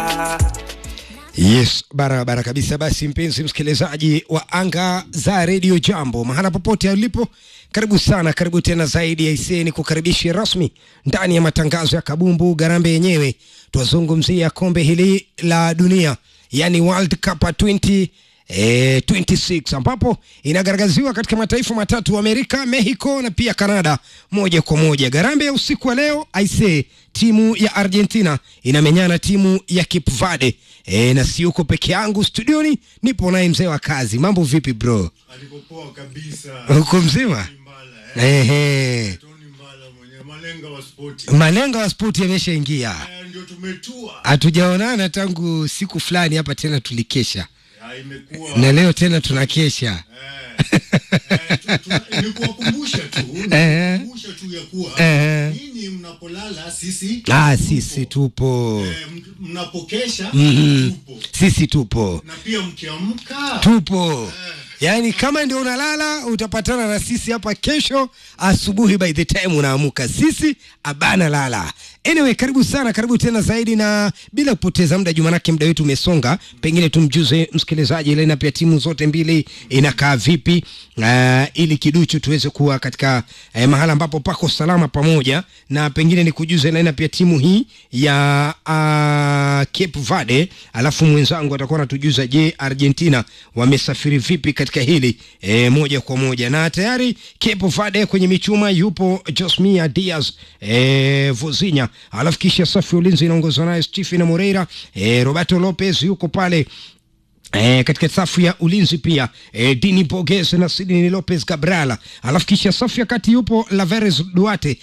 Yes, barabara kabisa. Basi mpenzi msikilizaji wa anga za redio Jambo, mahala popote ulipo, karibu sana, karibu tena zaidi ya iseni kukaribisha rasmi ndani ya matangazo ya kabumbu garambe yenyewe. Twazungumzia kombe hili la dunia, yani World Cup 20 E, 26 ambapo inagaragaziwa katika mataifa matatu Amerika, Mexico na pia Canada moja kwa moja. Garambe ya usiku wa leo aise, timu ya Argentina inamenyana timu ya Cape Verde. E, na si uko peke yangu studioni, nipo naye mzee wa kazi. Mambo vipi bro? Alipopoa kabisa. Uko mzima? Tony Mbala, eh. Ehe. Tony Mbala mwenye malenga wa spoti. Malengo ya spoti yameshaingia, Eh, Ndio tumetua. hatujaonana tangu siku fulani hapa, tena tulikesha Ya, imekuwa na leo tena tunakesha. eh, eh, tu- tu- ni kuwakumbusha tu, ni Eh. kuwakumbusha tu ya kuwa Eh. nyinyi mnapolala sisi Ah, tupo. sisi tupo, Eh, m- mnapokesha Mhm. tupo sisi tupo na pia mkiamka tupo yaani kama ndio unalala utapatana na sisi hapa kesho asubuhi by the time unaamuka sisi abana lala anyway karibu sana karibu tena zaidi na bila kupoteza muda jumanake muda wetu umesonga pengine tumjuze msikilizaji ile na pia timu zote mbili inakaa vipi uh, ili kiduchu tuweze kuwa katika uh, mahala ambapo pako salama pamoja na pengine ni kujuze na pia timu hii ya uh, Cape Verde alafu mwenzangu atakuwa anatujuza je Argentina wamesafiri vipi katika hili e, moja kwa moja na tayari Cape Verde kwenye michuma yupo Josmia Diaz e, Vozinha alafu kisha safu ya ulinzi inaongozwa naye Stephen Moreira e, Roberto Lopez yuko pale E, katika safu ya ulinzi pia e, Dini Borges na Sidney Lopez Cabrala, alafu kisha safu ya kati yupo Laveres Duarte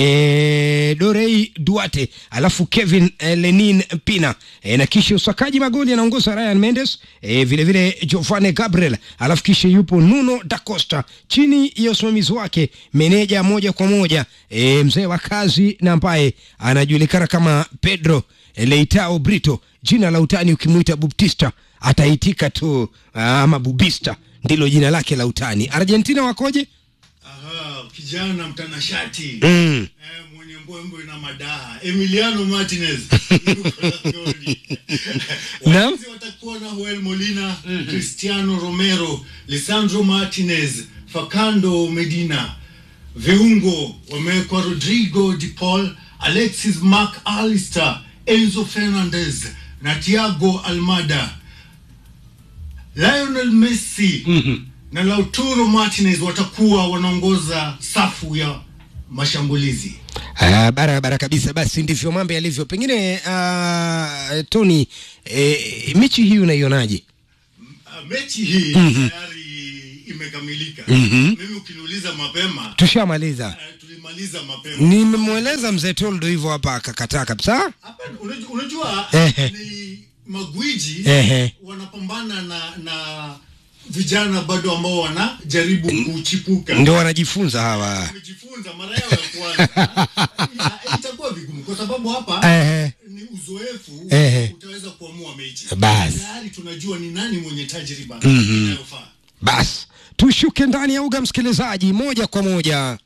e, Dorei Duarte, alafu Kevin e, Lenin Pina e, na kisha usakaji magoli anaongoza Ryan Mendes e, vile vile Giovanni Gabriel, alafu kisha yupo Nuno da Costa chini ya usimamizi wake meneja moja kwa moja e, mzee wa kazi na ambaye anajulikana kama Pedro Leitao Brito, jina la utani ukimwita Buptista ataitika tu ah, ama Bubista ndilo jina lake la utani. Argentina wakoje? aha, kijana mtanashati Mm. eh, mwenye mbwembwe na madaha Emiliano Martinez yuko langoni. Naam. Walinzi watakuwa na Joel Molina, Cristiano Romero, Lisandro Martinez, Facando Medina. Viungo wamewekwa Rodrigo de Paul, Alexis Mac Allister, Enzo Fernandez na Thiago Almada. Lionel Messi na Lautaro Martinez watakuwa wanaongoza safu ya mashambulizi. Ah, barabara kabisa. Basi ndivyo mambo yalivyo. Pengine ah, Tony, eh, mechi hii unaionaje? Uh, mechi hii tayari imekamilika. Mimi ukiniuliza mapema, Tushamaliza. uh, tulimaliza mapema. Nimemweleza mzee Toldo hivyo hapa akakataa kabisa. Hapa unajua, unajua Ehe. ni magwiji Ehe. wanapambana na na vijana bado ambao wanajaribu kuchipuka. Ndio wanajifunza hawa. Wamejifunza mara yao ya kwanza. Ita- Itakuwa vigumu kwa sababu hapa Ehe. ni uzoefu Ehe. utaweza kuamua mechi. Basi. Tayari tunajua ni nani mwenye tajriba inayofaa. Basi tushuke ndani ya uga, msikilizaji, moja kwa moja.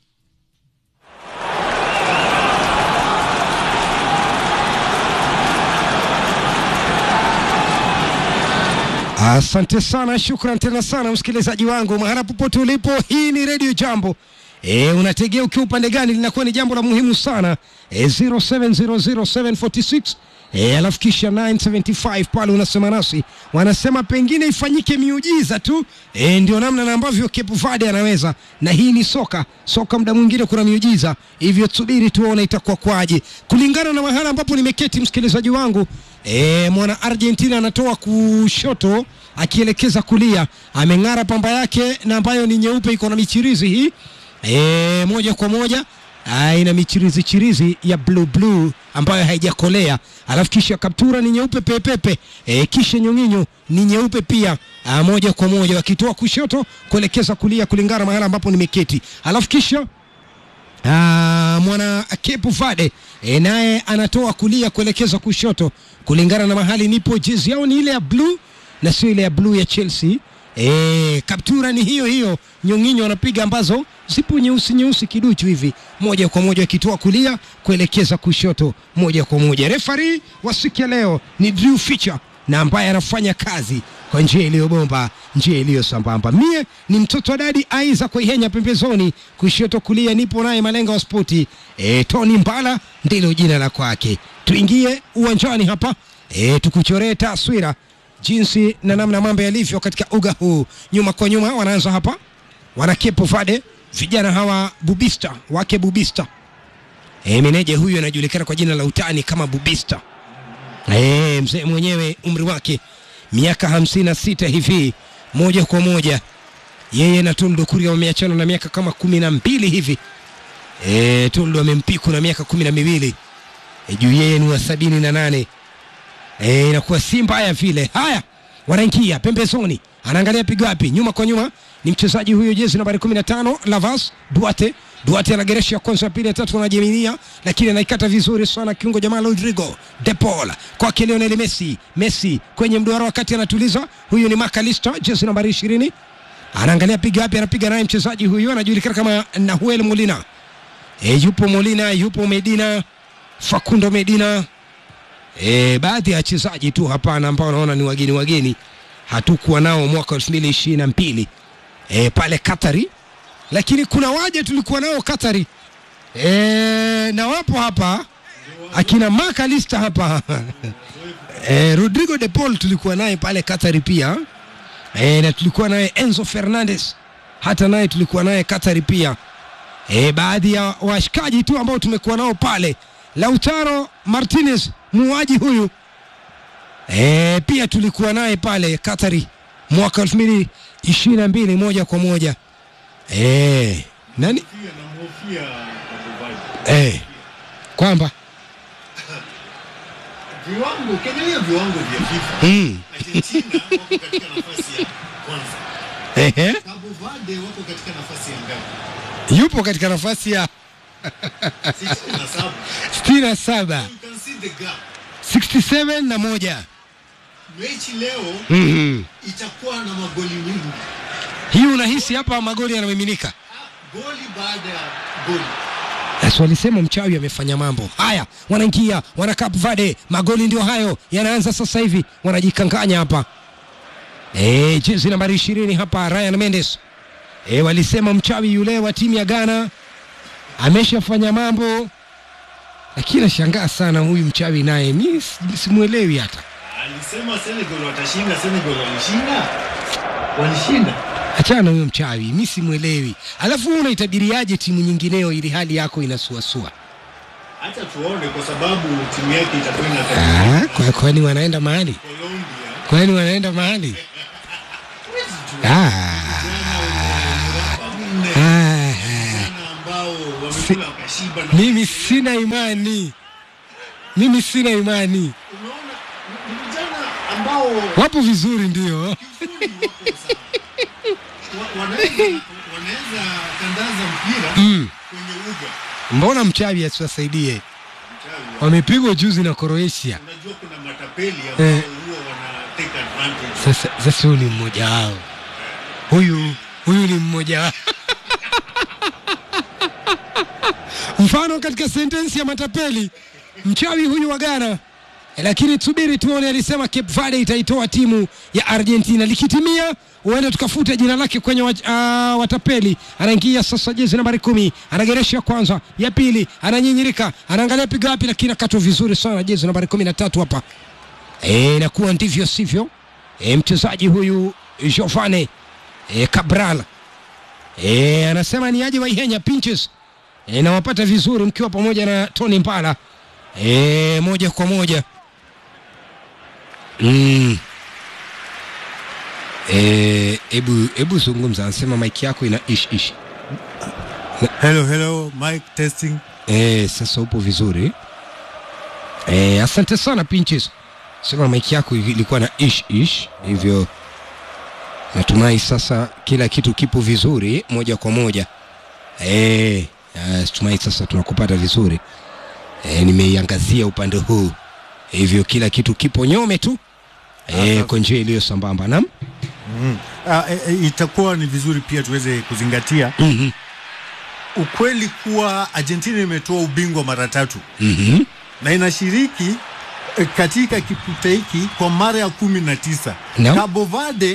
Asante sana, shukran tena sana msikilizaji wangu mahala popote ulipo. Hii ni redio Jambo. E, unategea ukiwa upande gani? Linakuwa ni jambo la muhimu sana. E, 0700746 e, alafu kisha 975 pale unasema nasi, wanasema pengine ifanyike miujiza tu. E, ndio namna na ambavyo Cape Verde anaweza, na hii ni soka. Soka muda mwingine kuna miujiza, hivyo tusubiri tuone itakuwa kwaje, kulingana na mahala ambapo nimeketi, msikilizaji wangu. E, mwana Argentina anatoa kushoto akielekeza kulia, ameng'ara pamba yake na ambayo ni nyeupe, iko na michirizi hii e, moja kwa moja Ah, ina michirizi chirizi ya blue blue ambayo haijakolea, alafu kisha kaptura ni nyeupe pepepe e, kisha nyong'inyo ni nyeupe pia ah, moja kwa moja wakitoa kushoto kuelekeza kulia kulingana mahala ambapo nimeketi, alafu kisha Ah, mwana Cape Verde e, naye anatoa kulia kuelekeza kushoto kulingana na mahali nipo. Jezi yao ni ile ya blue na sio ile ya blue ya Chelsea E, kaptura ni hiyo hiyo, nyonginyo wanapiga ambazo zipo nyeusi nyeusi kiduchu hivi, moja kwa moja akitoa kulia kuelekeza kushoto, moja kwa moja. Refari wa siku ya leo ni Drew Fisher na ambaye anafanya kazi kwa njia iliyobomba, njia iliyo sambamba. Mie ni mtoto wa dadi Aiza Kuihenya pembezoni, kushoto kulia nipo naye malenga wa spoti e, Tony Mbala ndilo jina la kwake. Tuingie uwanjani hapa e, tukuchoree taswira jinsi na namna mambo yalivyo katika uga huu. Nyuma kwa nyuma wanaanza hapa, wana Cape Verde, vijana hawa Bubista wake Bubista. E, meneja huyu anajulikana kwa jina la utani kama Bubista. E, mzee mwenyewe umri wake miaka hamsini na sita hivi, moja kwa moja yeye na Toldo Kuria wameachana na miaka kama kumi na mbili hivi. E, Toldo amempiku na miaka kumi na miwili e, juu yeye ni wa sabini na nane e, inakuwa si mbaya vile. Haya, wanaingia pembezoni, anaangalia pigo wapi, nyuma kwa nyuma ni mchezaji huyo jezi nambari 15 Lavas Duarte. Duarte anageresha ya kwanza, ya pili, ya tatu, anajiminia lakini anaikata vizuri sana kiungo jamaa Rodrigo De Paul kwake Lionel Messi. Messi kwenye mduara wakati anatuliza, huyu ni Makalista jezi nambari 20 anaangalia piga wapi, anapiga naye mchezaji huyu anajulikana kama Nahuel Molina. E, yupo Molina, yupo Medina, Facundo Medina E, baadhi ya wachezaji tu hapana ambao naona ni wageni wageni hatukuwa nao mwaka elfu mbili ishirini na mbili e, pale Katari, lakini kuna waje tulikuwa nao Katari e, na wapo hapa akina Makalista hapa e, Rodrigo de Paul tulikuwa naye pale Katari pia e, na tulikuwa naye Enzo Fernandez hata naye tulikuwa naye Katari pia e, baadhi ya washikaji tu ambao tumekuwa nao pale Lautaro Martinez muuaji huyu e, pia tulikuwa naye pale Katari mwaka elfu mbili ishirini na mbili moja kwa moja e, nani Pia namhofia Kabovaji. e, kwamba Viwango, ukiangalia viwango vya FIFA, mm, Argentina wako katika nafasi ya kwanza. ehe, Cabo Verde wako katika nafasi ya ngapi? yupo katika nafasi ya 67. sitini na saba You can see the gap. 67 na moja Mechi leo mm-hmm. itakuwa na magoli mengi. Hii unahisi hapa magoli yanamiminika? Ah, Goli baada ya goli. Basi walisema mchawi amefanya mambo haya, wanaingia wana Cape Verde, magoli ndio hayo yanaanza sasa hivi, wanajikanganya hapa. E, jezi nambari ishirini hapa Ryan Mendes. E, walisema mchawi yule wa timu ya Ghana ameshafanya mambo, lakini nashangaa sana huyu mchawi naye, mi si- simwelewi hata. Alisema Senegal watashinda, Senegal walishinda. Walishinda. Achana na huyo mchawi, mi simwelewi. Alafu wewe unaitabiriaje timu nyingineo ili hali yako inasuasua? Acha tuone kwa sababu timu yake itakuwa Ah, inakabiliana kwa- kwani wanaenda mahali? Colombia. Kwani wanaenda mahali? Huwezi jua. Ah, Vijana wanne ah, vijana ambao wamekula wakashiba na mimi sina imani, mimi sina imani. unaona ni vijana ambao Wapo vizuri ndio. kiufundi wako sawa. Wa- wanaweza wanaweza tandaza mpira Mm. kwenye uga. Mbona mchawi asiwasaidie? Mchawi wa- Wamepigwa juzi na Croatia. Unajua kuna matapeli ambao Eh. huwa wana take advantage. Sasa sasa huyu ni mmoja wao, huyu huyu ni mmoja wao. Mfano katika sentensi ya matapeli, mchawi huyu wa Ghana. Eh, Lakini tusubiri tuone, alisema Cape Verde itaitoa timu ya Argentina. Likitimia huenda tukafuta jina lake kwenye wa, uh, watapeli. Anaingia sasa jezi nambari kumi, anageresha ya kwanza, ya pili, ananyinyirika, anaangalia piga wapi, lakini akatwa vizuri sana jezi nambari kumi na tatu hapa Eh, inakuwa ndivyo sivyo. E, mchezaji huyu Giovane e, Cabral e, anasema ni aje Waihenya Pinches e, nawapata vizuri mkiwa pamoja na Tony Mbala e, moja kwa moja mm. e, ebu, ebu zungumza, anasema maiki yako ina ish ish Hello, hello, mic testing. e, sasa upo vizuri e, asante sana Pinches, sema maiki yako ilikuwa na ish ish hivyo natumai sasa kila kitu kipo vizuri moja kwa moja e, tumai sasa tunakupata vizuri e, nimeiangazia upande huu hivyo kila kitu kipo nyome tu e, Sasa- kwa njia iliyo sambamba nam Mm. uh, e, e, itakuwa ni vizuri pia tuweze kuzingatia Mhm. ukweli kuwa Argentina imetoa ubingwa mara tatu Mhm. na inashiriki eh, katika kipute hiki kwa mara ya kumi na tisa. Naam. Cabo Verde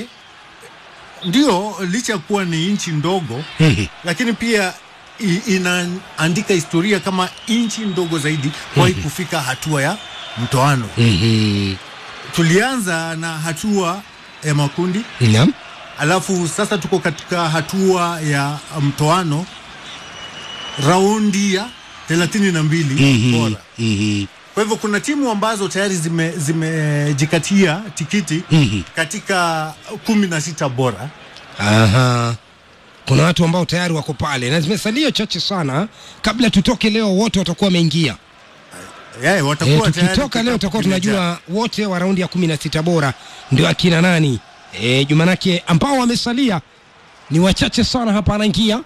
ndio licha ya kuwa ni nchi ndogo Mhm. lakini pia i- inaandika historia kama nchi ndogo zaidi kuwahi kufika hatua ya mtoano. Mhm. Tulianza na hatua ya makundi, Naam. alafu sasa tuko katika hatua ya mtoano, raundi ya thelathini na mbili Mhm. bora. Mhm. Kwa hivyo kuna timu ambazo tayari zime- zimejikatia tikiti Mhm. katika kumi na sita bora. Aha. Kuna watu ambao tayari wako pale na zimesalia chache sana kabla tutoke leo, wote watakuwa wameingia. Yeah, E, watakuwa tayari tukitoka leo tutakuwa kimejaa. tunajua wote wa raundi ya kumi na sita bora ndio akina nani. E, Jumanake ambao wamesalia ni wachache sana hapa, anaingia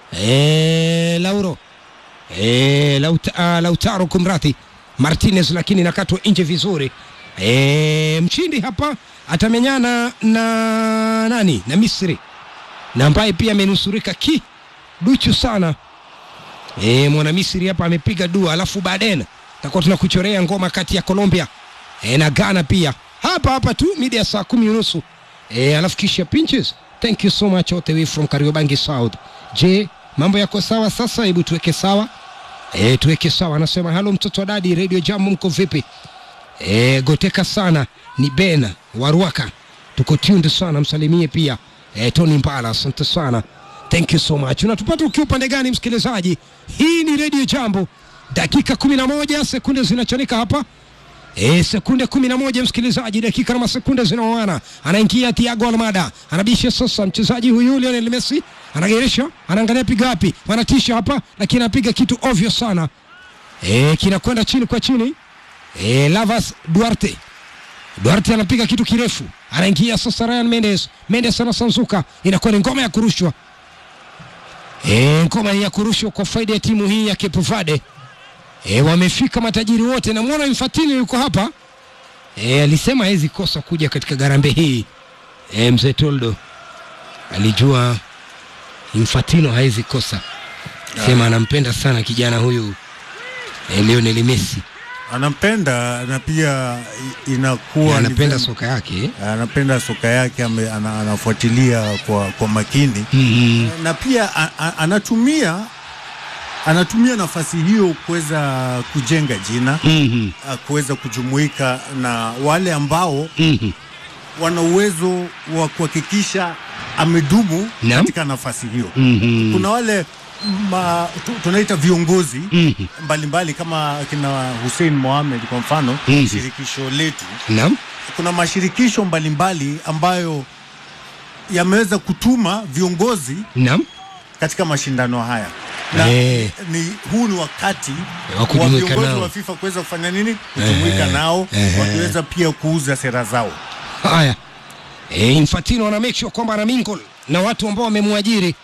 e, Lauro e, Lauta, uh, Lautaro kumradhi Martinez, lakini nakatwa nje vizuri. E, mshindi hapa atamenyana na nani na Misri na ambaye pia amenusurika ki duchu sana e, mwana Misri hapa amepiga dua, alafu baadaye takuwa tunakuchorea ngoma kati ya Colombia e, na Ghana pia hapa hapa tu mida ya saa kumi unusu e, alafu kisha pinches. Thank you so much all the way from Kariobangi South. Je, mambo yako sawa sasa? Hebu tuweke sawa e, tuweke sawa. Anasema halo mtoto wa dadi, Radio Jam, mko vipi? E, goteka sana ni Ben Waruaka, tuko tuned sana, msalimie pia e, Tony Mbala, asante sana, thank you so much. Unatupata ukiwa upande gani msikilizaji? Hii ni Radio Jambo, dakika kumi na moja sekunde zinachanika hapa E, sekunde kumi na moja msikilizaji, dakika na masekunde zinaoana. Anaingia Thiago Almada, anabisha sasa mchezaji huyu Lionel Messi, anageresha, anaangalia piga wapi, wanatisha hapa, lakini anapiga kitu ovyo sana e, kinakwenda chini kwa chini e, Lavas Duarte Duarte anapiga kitu kirefu, anaingia sasa Ryan Mendes. Mendes anasanzuka, inakuwa ni ngoma ya kurushwa e, ngoma ya kurushwa kwa faida ya timu hii ya Cape Verde. E, wamefika matajiri wote. Namwona Infantino yuko hapa e, alisema hawezi kosa kuja katika garambe hii e, mzee Toldo alijua Infantino hawezi kosa, sema anampenda sana kijana huyu e, Lionel Messi anampenda na pia i- inakuwa ni anapenda vema- soka yake anapenda soka yake ame, ana, anafuatilia kwa, kwa makini mm na pia a, a, anatumia anatumia nafasi hiyo kuweza kujenga jina -hmm. a, kuweza kujumuika na wale ambao mm -hmm. wana uwezo wa kuhakikisha amedumu Naam. katika nafasi hiyo. mm -hmm. Kuna wale ma, tu, tunaita viongozi mm -hmm. mbalimbali kama kina Hussein Mohamed kwa mfano Mhm. shirikisho letu Naam. kuna mashirikisho mbalimbali ambayo yameweza kutuma viongozi Naam. katika mashindano haya na Eh. ni, huu ni wakati Wa wa kujumuika viongozi nao. wa FIFA kuweza kufanya nini, kujumuika Eh. nao Eh. wakiweza pia kuuza sera zao. Haya, e, Infantino ana make sure kwamba ana mingle na watu ambao wamemwajiri.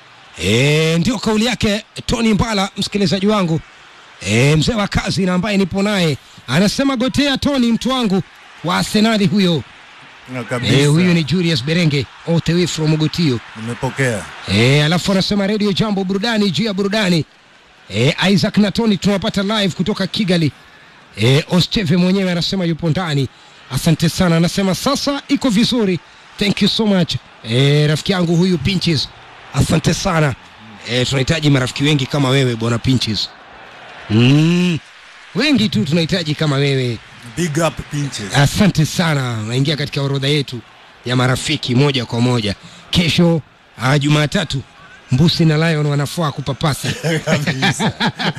E, ndio kauli yake Tony Mbala, msikilizaji wangu e, mzee wa kazi na ambaye nipo naye anasema gotea Tony, mtu wangu wa Arsenali huyo. Na kabisa E, huyu ni Julius Berenge all the way from Mogotio. nimepokea E, alafu anasema Radio Jambo, burudani juu ya burudani. E, Isaac na Tony tunawapata live kutoka Kigali. E, Osteve mwenyewe anasema yupo ndani. Asante sana, anasema sasa iko vizuri. Thank you so much. E, rafiki yangu huyu Pinches, asante sana. E, tunahitaji marafiki wengi kama wewe bwana Pinches. Mm, wengi tu tunahitaji kama wewe. big up pinches. Asante sana, unaingia katika orodha yetu ya marafiki moja kwa moja. Kesho uh, Jumatatu Mbusi na Lion wanafaa kupapasa, Kabisa.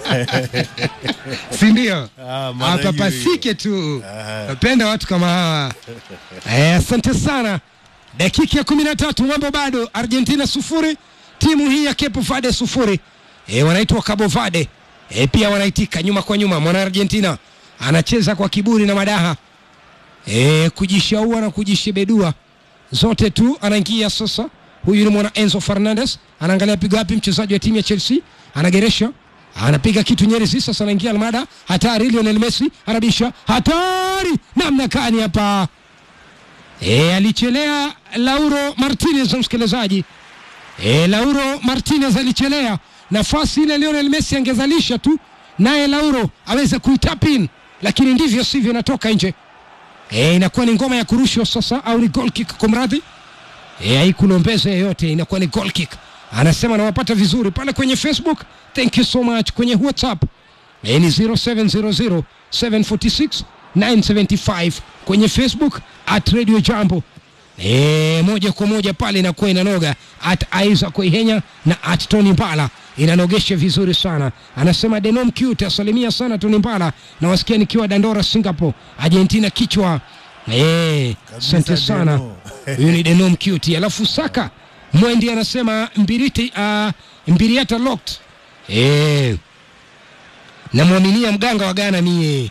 si ndio? Ah, maana hiyo Apapasike tu, napenda watu kama hawa. Eh, asante sana. Dakika ya kumi na tatu, mambo bado, Argentina sufuri, timu hii ya Cape Verde sufuri. E, wanaitwa Cabo Verde e, pia wanaitika nyuma kwa nyuma. Mwana Argentina anacheza kwa kiburi na madaha e, kujishaua na kujishebedua zote tu. Anaingia sasa, huyu ni mwana Enzo Fernandez, anaangalia piga wapi mchezaji wa timu ya Chelsea, anageresha anapiga kitu nyerezi. Sasa anaingia Almada, hatari. Lionel Messi anabisha, hatari namna gani hapa e, alichelea Lauro Martinez msikilizaji e, Lauro Martinez alichelea nafasi ile Lionel Messi angezalisha tu naye Lauro aweze kuitapin, lakini ndivyo sivyo, inatoka nje. E, inakuwa ni ngoma ya kurushwa sasa, au ni goal kick kumradhi. E, haikulombeza yeyote, inakuwa ni goal kick. Anasema nawapata vizuri pale kwenye Facebook, thank you so much. Kwenye WhatsApp e, ni 0700 746 975 kwenye Facebook at Radio Jambo. E, moja kwa moja pale inakuwa inanoga at Isaac Ihenya na at Tony Mbala inanogesha vizuri sana. Anasema Denom cute, asalimia sana Tony Mbala na wasikia nikiwa Dandora Singapore, Argentina kichwa. Eh, asante sana. Deno. Huyu ni Denom cute. Alafu Saka Mwendi anasema Mbiriti uh, Mbiriata locked. Eh, namwaminia mganga wa Ghana mie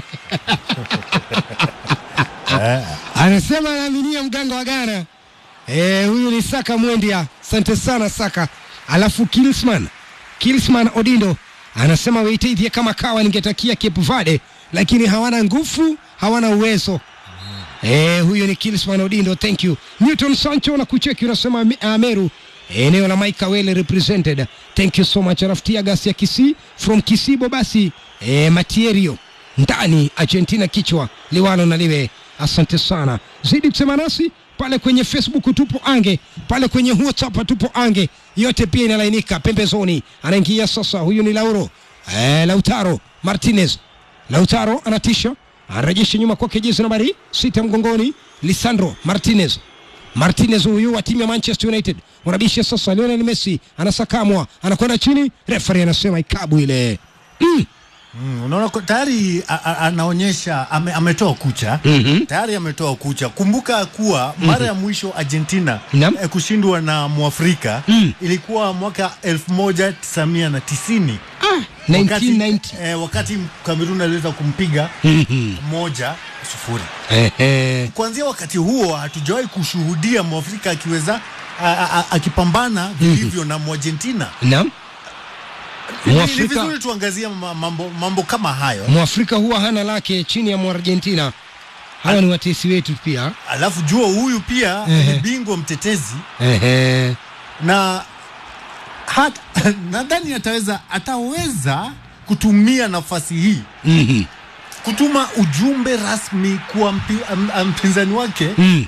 anasema anaaminia mganga wa Ghana. Eh, huyu ni Saka Mwendia, asante sana Saka. Alafu Kilsman Kilsman Odindo anasema Waitithie kama kawa, ningetakia Cape Verde lakini hawana nguvu, hawana uwezo. Eh, huyo ni Kilsman Odindo, thank you. Newton Sancho na kucheki unasema uh, Meru eneo la Mike Awele represented, thank you so much. Alafu Tiagas ya Kisii from Kisibo basi eh, Matierio ndani Argentina kichwa liwalo na liwe. Asante sana, zidi kusema nasi pale kwenye Facebook tupo ange, pale kwenye WhatsApp tupo ange, yote pia inalainika pembezoni. Anaingia sasa, huyu ni Lauro eh, Lautaro Martinez. Lautaro anatisha, anarejesha nyuma kwake jezi nambari sita mgongoni, Lisandro Martinez. Martinez huyu wa timu ya Manchester United wanabisha sasa. Lionel Messi anasakamwa, anakwenda chini, referee anasema ikabu ile mm. Mm, unaona ko- tayari a- a- anaonyesha ame, ametoa kucha Mhm. tayari ametoa kucha. Kumbuka kuwa mara ya mwisho Argentina Naam. eh, kushindwa na Mwafrika Mm. ilikuwa mwaka 1990 ah, wakati, 1990 eh, wakati Kamerun aliweza kumpiga Mhm. moja sufuri. Ehe. Kuanzia wakati huo hatujawahi kushuhudia Mwafrika akiweza a- a- a- akipambana vilivyo na Mwargentina. Naam. Ni- Ni Mwafrika vizuri tuangazie ma- mambo, mambo kama hayo. Mwafrika huwa hana lake chini ya Mwargentina. Hawa ni watesi wetu pia. Alafu jua huyu pia Ehe. ni bingwa mtetezi Ehe. na hat- nadhani ataweza ataweza kutumia nafasi hii Mhm. kutuma ujumbe rasmi kwa mpi, am- am- mpinzani wake Mm.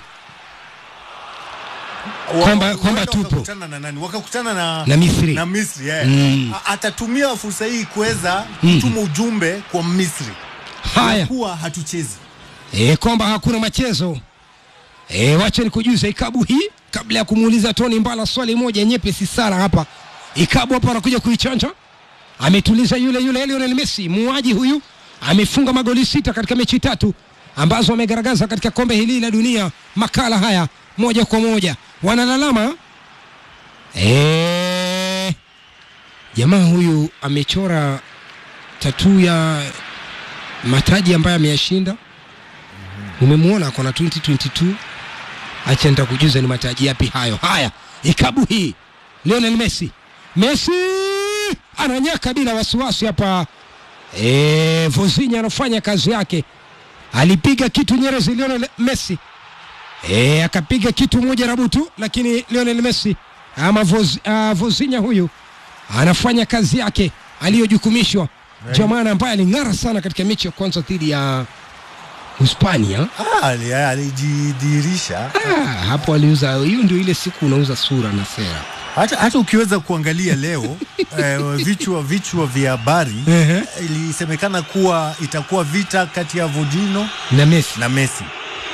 wa- Kwamba- huenda kwamba tupo. wakakutana na nani wakakutana na, Na Misri. na Misri yeah. Mm. A- atatumia fursa hii kuweza kutuma ujumbe kwa Misri Haya. kuwa hatuchezi E, kwamba hakuna machezo. E, wacha nikujuze ikabu hii kabla ya kumuuliza Tony Mbala swali moja nyepesi sana hapa. Ikabu hapa anakuja kuichanja. Ametuliza yule yule Lionel Messi, muuaji huyu amefunga magoli sita katika mechi tatu ambazo amegaragaza katika kombe hili la dunia. Makala haya moja kwa moja wanalalama e, jamaa huyu amechora tatuu ya mataji ambayo ameyashinda umemwona kona 2022 acha nitakujuza ni mataji yapi hayo haya ikabu hii Lionel Messi Messi ananyaka bila wasiwasi hapa e, Vozinha anafanya kazi yake alipiga kitu Nyerezi Lionel Messi e, akapiga kitu moja rabutu lakini Lionel Messi ama Voz, uh, Vozinha huyu anafanya kazi yake aliyojukumishwa jamani ambaye aling'ara sana katika mechi ya kwanza dhidi ya Hispania Ah, ali- alijidhihirisha Ah, hapo aliuza hiyo ndio ile siku unauza sura na sera hata, hata ukiweza kuangalia leo eh, vichwa vichwa vya habari Ehe. ilisemekana kuwa itakuwa vita kati ya Vodino na Messi na Messi.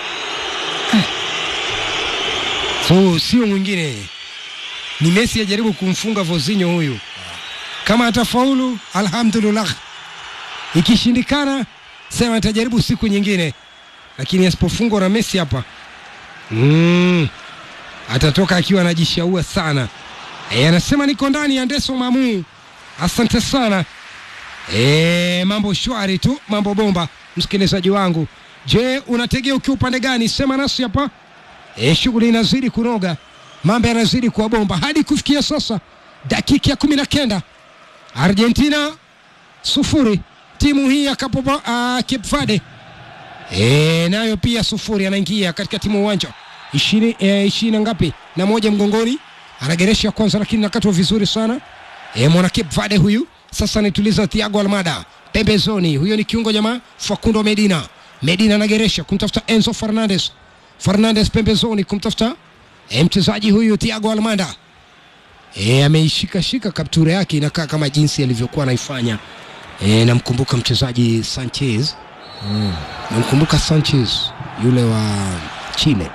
so sio mwingine ni Messi ajaribu kumfunga Vozinho huyu kama atafaulu alhamdulillah ikishindikana sema atajaribu siku nyingine lakini asipofungwa na Messi hapa mm, atatoka akiwa anajishaua sana e, anasema niko ndani ya Ndeso Mamu asante sana e, mambo shwari tu mambo bomba msikilizaji wangu je unategea ukiwa upande gani sema nasi hapa e, shughuli inazidi kunoga mambo yanazidi kuwa bomba hadi kufikia sasa dakika ya kumi na kenda Argentina sufuri timu hii ya Capo, uh, Cape Verde e, nayo pia sufuri anaingia katika timu uwanja ishirini e, ishirini na ngapi na moja mgongoni anageresha kwanza lakini nakatwa vizuri sana e, mwana Cape Verde huyu sasa anaituliza Thiago Almada pembezoni huyo ni kiungo jamaa Facundo Medina Medina anageresha kumtafuta Enzo Fernandez Fernandez pembezoni kumtafuta e, mchezaji huyu Thiago Almada e, ameishika shika kaptura yake inakaa kama jinsi alivyokuwa anaifanya e, namkumbuka mchezaji Sanchez mm. namkumbuka Sanchez yule wa Chile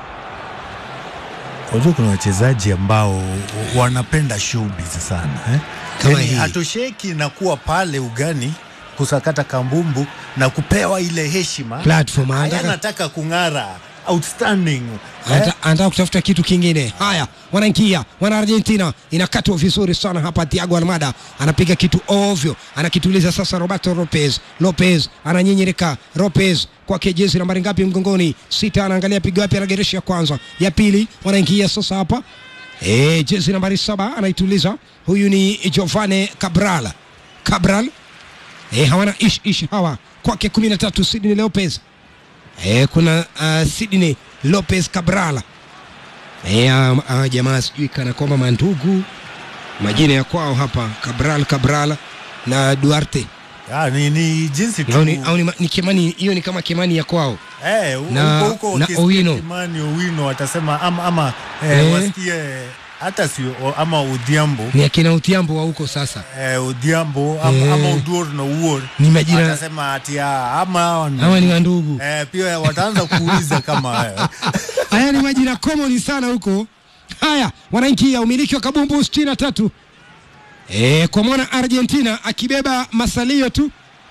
Unajua kuna wachezaji ambao wanapenda showbiz sana eh? Kama Yaani hii. hatosheki na kuwa pale ugani kusakata kambumbu na kupewa ile heshima Platform, Haya, anataka- anataka kung'ara outstanding eh? Anta- anataka kutafuta kitu kingine. Haya, wanaingia wana Argentina, inakatwa vizuri sana hapa. Thiago Almada anapiga kitu ovyo, anakituliza sasa. Roberto Lopez, Lopez ananyinyirika, Lopez kwake jezi nambari ngapi mgongoni? Sita. Anaangalia pigo wapi, anageresha ya kwanza, ya pili, wanaingia sasa hapa e, jezi nambari saba anaituliza. Huyu ni Giovane Cabral, Cabral e, hawana ish ish hawa kwake kumi na tatu Sidney Lopez e, kuna uh, Sidney Lopez Cabral e, uh, uh, jamaa sijui kana kwamba mandugu majina ya kwao hapa Cabral Cabral na Duarte Ah, ni, ni jinsi tu au ni, au ni, ma- ni Kimani hiyo ni kama Kimani ya kwao eh, huko na- huko na wakisikia Owino. Kimani Owino watasema ama, ama eh, Eh. wasikie hata si o- ama Odhiambo ni akina Utiambo wa huko sasa eh, Odhiambo ama, Eh. ama Uduor na Uor Ni majina- watasema ati ah, ama hawa ni- hawa ni wandugu eh, pia wataanza kuuliza kama eh, haya ni majina common sana huko. Haya, wanaingia umiliki wa kabumbu sitini na tatu e, kwa mwana Argentina akibeba masalio tu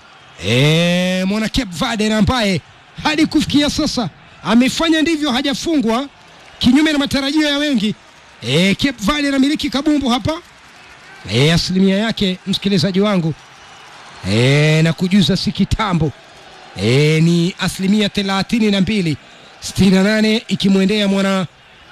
e, mwana Cape Verde na ambaye hadi kufikia sasa amefanya ndivyo, hajafungwa kinyume na matarajio ya wengi. E, Cape Verde anamiliki kabumbu hapa e, asilimia yake msikilizaji wangu e, na kujuza si kitambo e, ni asilimia thelathini na mbili sitini na nane ikimwendea mwana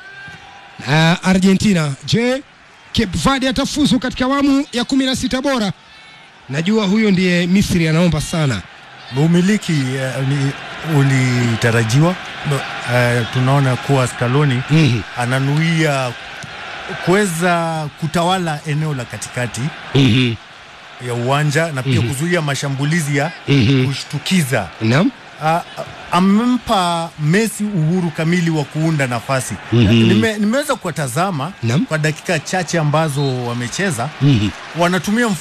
uh, Argentina. Je, Cape Verde atafuzu katika awamu ya kumi na sita bora? Najua huyo ndiye Misri anaomba sana. umiliki eh, ni- ulitarajiwa eh, tunaona kuwa Scaloni Mhm, ananuia kuweza kutawala eneo la katikati mhm, ya uwanja na pia kuzuia mashambulizi ya mhm. kushtukiza. Naam, A- a- amempa Messi uhuru kamili wa kuunda nafasi. Mhm. Nime, nimeweza kuwatazama Naam. kwa dakika chache ambazo wamecheza, mhm. wanatumia